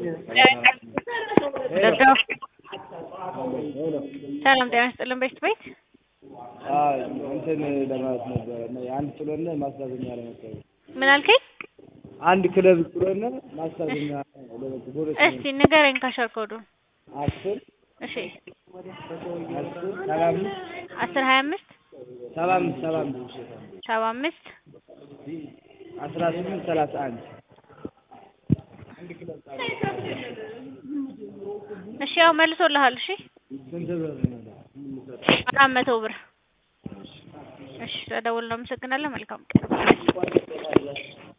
ገብተው ሰላም ጤና ይስጥልን ቤት ቤት እንትን ለማለት ነበረ አንድ ጥሎነ ማስታዘኛ ለመሰለኝ ምን አልከኝ? አንድ ክለብ ጥሎነ ማስታዘኛ ለመሰለኝ እስቲ ንገረኝ ካሸር ኮዱን። አስር እሺ አስር ሰባ አምስት አስር ሀያ አምስት ሰባ አምስት ሰባ አምስት ሰባ አምስት አስራ ስምንት ሰላሳ አንድ እሺ ያው መልሶልሃል። እሺ ስንት ብር ነው? አራት መቶ ብር። እሺ ተደውል። እናመሰግናለን። መልካም ቀን